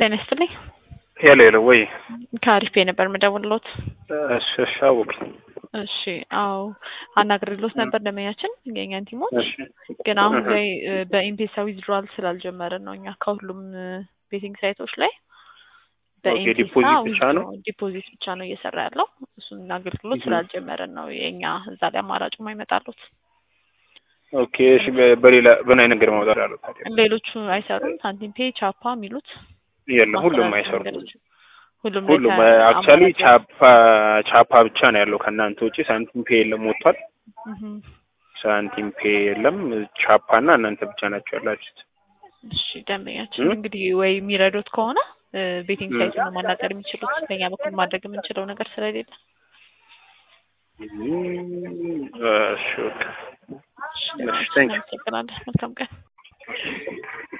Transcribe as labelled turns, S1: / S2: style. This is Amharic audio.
S1: ጤና ይስጥልኝ።
S2: ሄሎ ሄሎ፣ ወይ
S1: ከአሪፍ ነበር የምደውልሎት።
S2: እሺ፣ እሺ፣ አወኩኝ።
S1: እሺ፣ አዎ አናግሬሎት ነበር ደመኛችን የኛን ቲሞች
S2: እሺ፣
S1: ግን አሁን ላይ በኢምፔሳ ዊዝድሮዋል ስላልጀመርን ነው እኛ ከሁሉም ቤቲንግ ሳይቶች ላይ በኢምፔሳ
S2: ዲፖዚት ብቻ ነው?
S1: ዲፖዚት ብቻ ነው እየሰራ ያለው። እሱን አገልግሎት ስላልጀመርን ነው የኛ እዛ ላይ አማራጭ አይመጣሉት።
S2: ኦኬ፣ እሺ። በ- በሌላ በምን አይነት ነገር ማውጣት ያለው ታዲያ?
S1: ሌሎቹ አይሰሩም። ሳንቲም ፔ፣ ቻፓ የሚሉት
S2: የለም፣ ሁሉም
S1: ማስተላለፊያ
S2: አይሰሩም።
S1: መንገዶች ሁሉም
S2: ሁሉም
S1: ላይ
S2: አክቹዋሊ
S1: አማራጭ
S2: ቻፓ ቻፓ ብቻ ነው ያለው ከእናንተ ውጪ። ሳንቲም ፔ የለም፣ ወጥቷል።
S1: እህም።
S2: ሳንቲም ፔ የለም። ቻፓ እና እናንተ ብቻ ናቸው ያላችሁት።
S1: እሺ ደንበኛችን
S2: እም?
S1: እንግዲህ ወይ የሚረዱት ከሆነ ቤቲንግ
S2: እም።
S1: ሳይት ነው ማናገር የሚችሉት። በእኛ በኩል ማድረግ የምንችለው ነገር ስለሌለ
S2: እም፣ እሺ፣ ኦኬ።
S1: እሺ፣
S2: እሺ፣ ታንክ ዩ።
S1: እናመሰግናለን። መልካም ቀን።